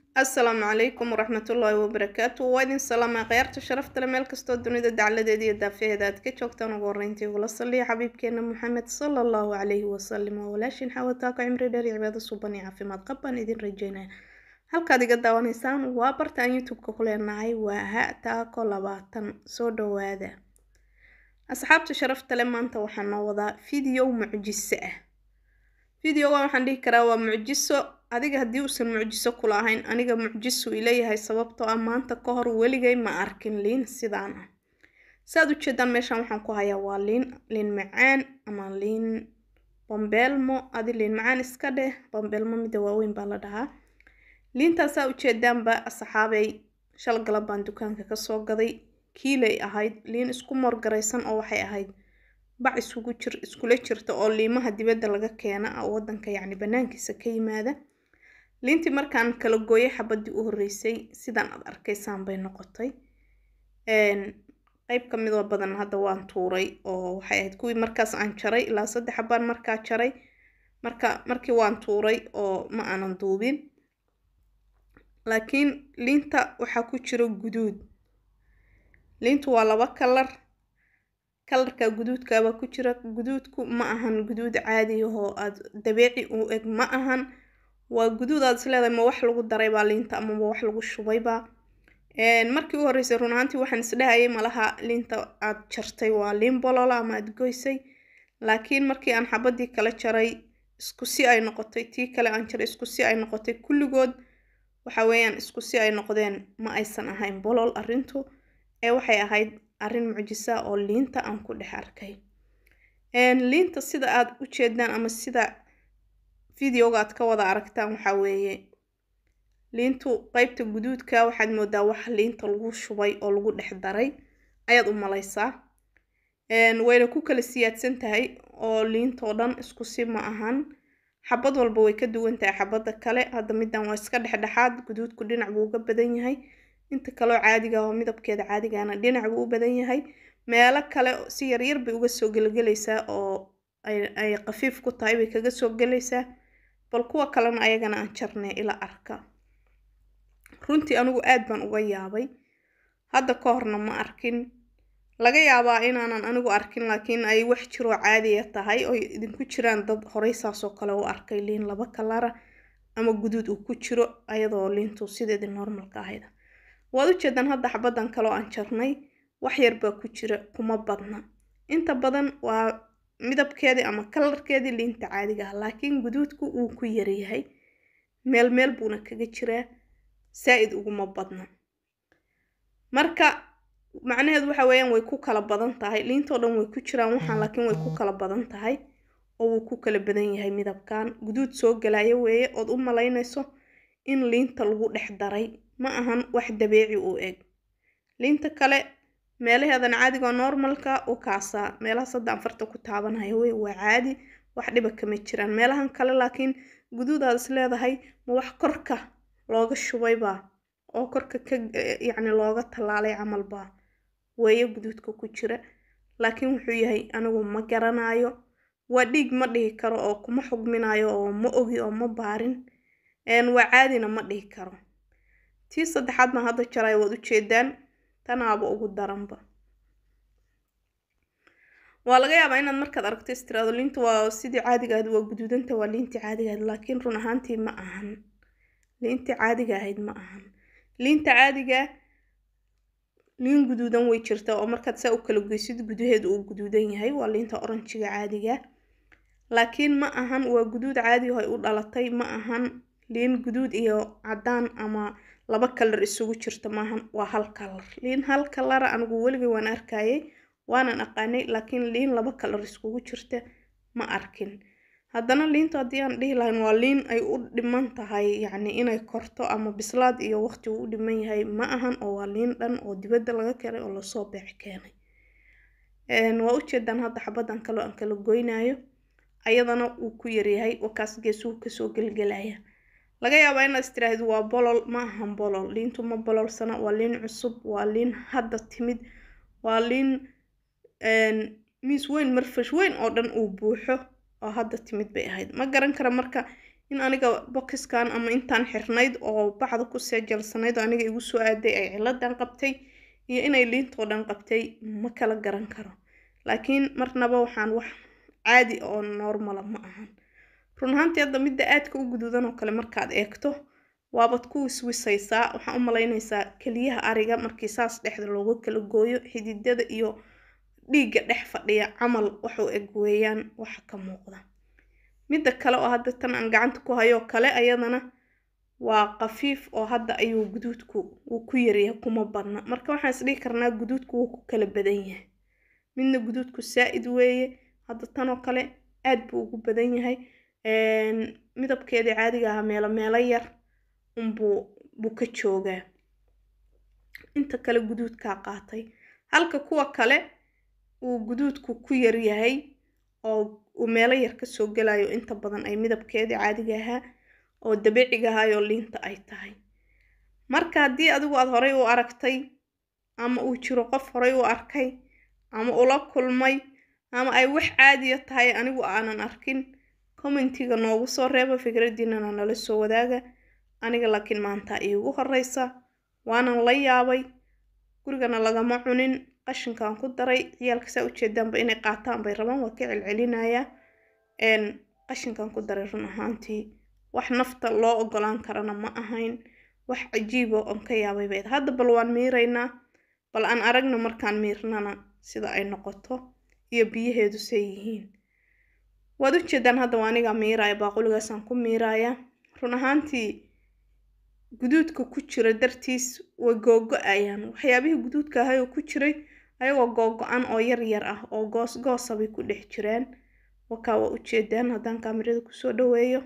asalaamu calaykum waraxmatullaahi wabarakaatu waa idin salaama khayaarta sharafta le meel kastoo dunida dacladeeda iyo daafaheeda aad ka joogtaan ugu horreyntii ugula saliya xabiibkeena maxamed sala allahu calayhi wasalim waa walaashin xawataako cimri dheer iyo cibaado suban iyo caafimaad qab baan idin rajeynaya halkaad iga daawanaysaan waa bartaan youtube-ka ku leenahay waa ha taako labaatan soo dhawaada asxaabta sharafta le maanta waxaa noo wadaa video mucjiso ah videoga waxaan dhihi karaa waa mucjiso adiga haddii uusan mucjiso kula ahayn aniga mucjisu ileeyahay sababtoo ah maanta ka hor weligay ma arkin liin sidaan ah saaad ujeedaan meeshan waxaan ku hayaa waa liin liin macaan ama liin bambeelmo adi liin macaan iska dheh bambeelmo mida waaweyn baa la dhahaa liintaasaa ujeedaanba asxaabay shal galab baan dukaanka kasoo gaday kiilay ahayd liin isku moorgaraysan oo waxay ahayd bac isugu jir iskula jirta oo liimaha dibadda laga keena oo wadanka yacni banaankiisa ka yimaada liintii markaan kala gooyay xabadii u horreysay sidan aad arkaysaan bay noqotay qeyb ka midoo badan hadda waan tuuray oo waxay ahayd kuwii markaas aan jaray ilaa saddex xabaan markaa jaray marka markii waan tuuray oo ma aanan duubin laakiin liinta waxaa ku jiro guduud liintu waa laba kalar kalarka guduudkaabaa ku jira guduudku ma ahan guduud caadi ahoo aad dabeeci u eg ma ahan waa guduud aad isleedahay ma wax lagu daraybaa liinta ama ma wax lagu shubaybaa markii u horreysay run ahaantii waxaan isdhahayay malaha liinta aad jartay waa liin bolola ama aad goysay laakiin markii aan xabadii kala jaray isku si ay noqotay tii kale aan jaray isku si ay noqotay kulligood waxa weeyaan isku si ay noqdeen ma aysan ahayn bolol arrintu ee waxay ahayd arrin mucjisa oo liinta aan ku dhex arkay liinta sida aad u jeedaan ama sida videoga aad ka wada aragtaan waxaa weeye liintu qeybta guduudka waxaad moodaa wax liinta lagu shubay oo lagu dhex daray ayaad u malaysaa wayna ku kala siyaadsan tahay oo liintoo dhan isku si ma ahan xabad walba way ka duwan tahay xabadda kale hadda middan waa iska dhexdhexaad guduudku dhinac buu uga badan yahay inta kaleo caadiga oo midabkeeda caadigana dhinac buu u badan yahay meelo kale si yaryar bay uga soo gelgelaysaa oo ay qafiif ku tahay bay kaga soo gelaysaa bal kuwa kalena ayagana aan jarnay ila arka runtii anigu aad baan uga yaabay hadda ka horna ma arkin laga yaabaa inaanan anigu arkin laakiin ay wax jiroo caadiya tahay oo idinku jiraan dad horey saasoo kale u arkay liin laba kalara ama guduud uu ku jiro ayadoo liintu sideedii normalka ahayd waad ujeedaan hadda xabaddan kaloo aan jarnay wax yar baa ku jira kuma badna inta badan waa midabkeedii ama kalarkeedii liinta caadiga ah laakiin guduudku wuu ku yaryahay meel meel buuna kaga jiraa saa-id uguma badna marka macnaheedu waxa weeyaan way ku kala badan tahay liintoo dhan way ku jiraan waxaan laakiin way ku kala badan tahay oo wuu ku kala badan yahay midabkan guduud soo galaya weeye ood u malaynayso in liinta lagu dhex daray ma ahan wax dabeeci u eg liinta kale meelaheedan caadiga normalka u kaasaa meelahaas hadda aan farta ku taabanaya wey waa caadi wax dhiba kama jiraan meelahan kale laakiin guduudaad is leedahay ma wax korka looga shubaybaa oo korka ka yacni looga tallaalay camalbaa weeye guduudka ku jira laakiin wuxuu yahay anigu ma garanayo waa dhiig ma dhihi karo oo kuma xugminayo oo ma ogi oo ma baarin waa caadina ma dhihi karo tii saddexaad baan hadda jaray waad ujeedaan tanaaba ugu daranba waa laga yaabaa inaad markaad aragto istiraado liinta waa sidii caadiga ahayd waa guduudanta waa liintii caadiga ahayd laakiin run ahaantii ma ahan liintii caadiga ahayd ma ahan liinta caadiga liin guduudan way jirtaa oo markaad saa u kala goysid gudaheedu uu guduudan yahay waa liinta oranjiga caadiga laakiin ma ahan waa guduud caadi ay u dhalatay ma ahan liin guduud iyo caddaan ama laba kalar isugu jirta maahan waa hal kalar liin hal kalara anigu weligay waan arkayay waanan aqaanay laakiin liin laba kalar iskugu jirta ma arkin haddana liintu haddii aan dhihi lahayn waa liin ay u dhiman tahay yacni inay korto ama bislaad iyo waqti uu u dhiman yahay ma ahan oo waa liin dhan oo dibadda laga keenay oo lasoo beec keenay waa ujeedaan hadda xabaddan kaloo aan kala goynayo ayadana wuu ku yaryahay wakaas geesuhu kasoo gelgelaya laga yaabaa inaad istiraahid waa bolol ma ahan bolol liintu ma bololsana waa liin cusub waa liin hadda timid waa liin miis weyn marfash weyn oo dhan uu buuxo oo hadda timid bay ahayd ma garan kara marka in aniga boxiskan ama intaan xirnayd oo bacda ku seejalsanayd oo aniga igu soo aaday ay ciladan qabtay iyo inay liintoo dhan qabtay ma kala garan karo laakiin marnaba waxaan wax caadi oo normala ma ahan run ahaantii hadda midda aadka u guduudan oo kale markaad eegto waabad ku wiswisaysaa waxaa u malaynaysaa keliyaha ariga markii saas dhexda looga kala gooyo xididada iyo dhiigga dhex fadhiya camal waxuu eg weeyaan waxa ka muuqda midda kale oo hadda tan aan gacanta ku hayoo kale ayadana waa qafiif oo hadda ayuu guduudku wuu ku yaryahay kuma badna marka waxaan isdhihi karnaa guduudku wuu ku kala badan yahay midna guduudku saa-id weeye hadda tanoo kale aad buu ugu badan yahay midabkeedii caadiga ahaa meelo meelo yar unbuu buu ka joogaa inta kale guduudkaa qaatay halka kuwa kale uu guduudku ku yaryahay oo uu meelo yar kasoo gelayo inta badan ay midabkeedii caadiga ahaa oo dabiiciga ahayoo liinta ay tahay marka haddii adigu aada horay u aragtay ama uu jiro qof horay u arkay ama ula kulmay ama ay wax caadiya tahay anigu aanan arkin commentiga noogu soo reeba fikradiinana nala soo wadaaga aniga laakiin maanta iigu horeysa waanan la yaabay gurigana lagama cunin qashinkan ku daray ciyaalka saa ujeedaanba inay qaataan bay rabaan waa ka celcelinayaa qashinkan ku daray run ahaantii wax nafta loo ogolaan karana ma ahayn wax cajiiba oon ka yaabay bayd hadda bal waan miiraynaa bal aan aragna markaan miirnana sida ay noqoto iyo biyaheedu say yihiin waad u jeedaan hadda waa anigaa miiraaya baaquligaasaan ku miiraaya run ahaantii guduudka ku jira dartiis way googo-ayaan waxyaabihii guduudka ahay oo ku jiray ayagoo googo-an oo yar yar ah oo goos goosa bay ku dhex jiraan wakaa waa ujeedaan haddaan kaamirada kusoo dhaweeyo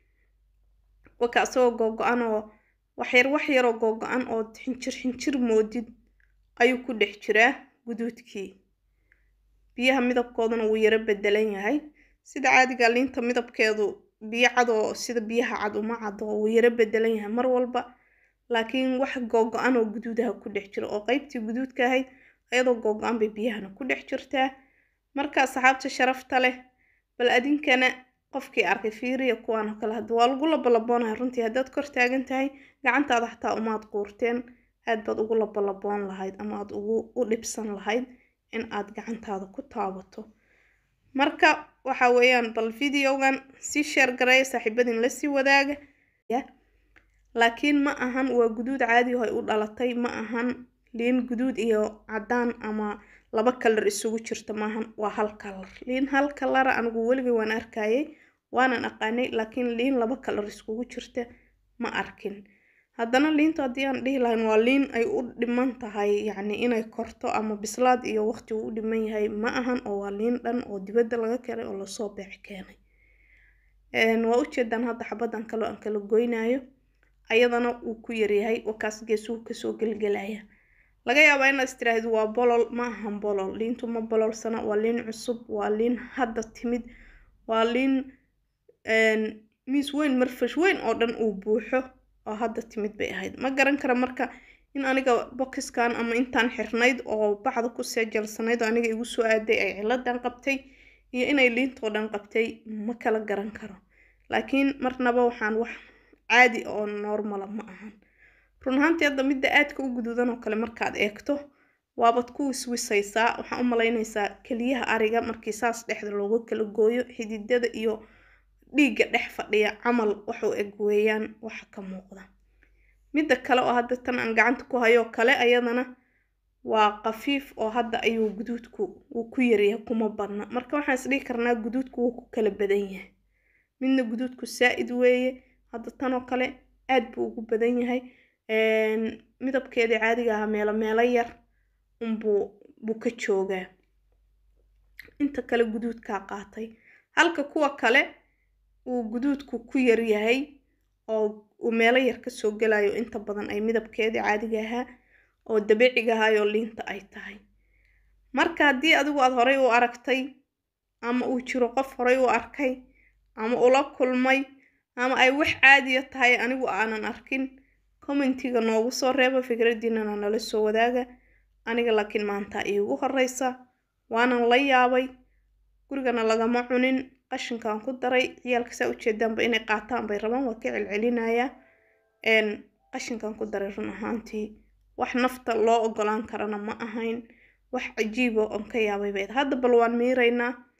wakaa isagoo googo-an oo waxyar wax yaroo googo-an oo xinjir xinjir moodid ayuu ku dhex jiraa guduudkii biyaha midabkooduna wuu yaro bedelan yahay sida caadiga liinta midabkeedu biyo cad oo sida biyaha cad uma cado wuu yaro bedelan yahay mar walba laakiin wax googo-an oo guduudaha ku dhex jira oo qeybtii guduudka ahayd ayadoo googo-an bay biyahana ku dhex jirtaa marka asxaabta sharafta leh bal adinkana qofkii arkay fiiriya kuwaan oo kale hadda waa lagu labalaboonahay runtii haddaad kor taagan tahay gacantaada xataa umaad quurteen aad baad ugu labalaboon lahayd ama aad ugu u dhibsan lahayd in aad gacantaada ku taabato marka waxa weeyaan bal videogan sii sheer gareeya saaxiibadin lasii wadaaga laakiin ma ahan waa guduud caadi oo ay u dhalatay ma ahan liin guduud iyo caddaan ama laba kalar isugu jirta maahan waa hal kalar liin hal kalara anigu weligay waan arkayay waanan aqaanay laakiin liin laba kalar iskugu jirta ma arkin haddana liintu haddii aan dhihi lahayn waa liin ay u dhiman tahay yacni inay korto ama bislaad iyo waqti uu u dhiman yahay ma ahan oo waa liin dhan oo dibadda laga keenay oo lasoo beec keenay waa ujeedaan hadda xabadan kaloo aan kala goynayo ayadana wuu ku yaryahay wakaas geesuhu kasoo gelgelaya laga yaabaa inaad istiraahdo waa bolol ma ahan bolol liintu ma bololsana waa liin cusub waa liin hadda timid waa liin miis weyn marfash weyn oo dhan uu buuxo oo hadda timid bay ahayd ma garan kara marka in aniga boxiskan ama intaan xirnayd oo bacda ku seejalsanayd oo aniga igu soo aaday ay ciladan qabtay iyo inay liintoo dhan qabtay ma kala garan karo laakiin marnaba waxaan wax caadi oo normala ma ahan run ahaantii hadda midda aadka u guduudan oo kale markaad eegto waabad ku wiswisaysaa waxaa u malaynaysaa keliyaha ariga markii saas dhexda looga kala gooyo xididada iyo dhiigga dhex fadhiya camal waxuu eg weeyaan waxa ka muuqda midda kale oo hadda tan aan gacanta ku hayoo kale ayadana waa qafiif oo hadda ayuu guduudku wuu ku yaryahay kuma badna marka waxaan isdhihi karnaa guduudku wuu ku kala badan yahay midna guduudku saa-id weeye hadda tanoo kale aad buu ugu badan yahay midabkeedii caadiga ahaa meelo meelo yar unbuu buu ka joogaa inta kale guduudkaa qaatay halka kuwa kale uu guduudku ku yaryahay oo uu meelo yar kasoo gelayo inta badan ay midabkeedii caadiga ahaa oo dabiiciga ahayoo liinta ay tahay marka haddii adigu aada horay u aragtay ama uu jiro qof horay u arkay ama ula kulmay ama ay wax caadiya tahay anigu aanan arkin commentiga noogu soo reeba fikradiinana nala soo wadaaga aniga laakiin maanta iigu horeysa waanan la yaabay gurigana lagama cunin qashinkaan ku daray ciyaalka saa ujeedaanba inay qaataan bay rabaan waa ka celcelinayaa qashinkaan ku daray run ahaantii wax nafta loo ogolaan karana ma ahayn wax cajiiba oon ka yaabay bayd hadda bal waan miiraynaa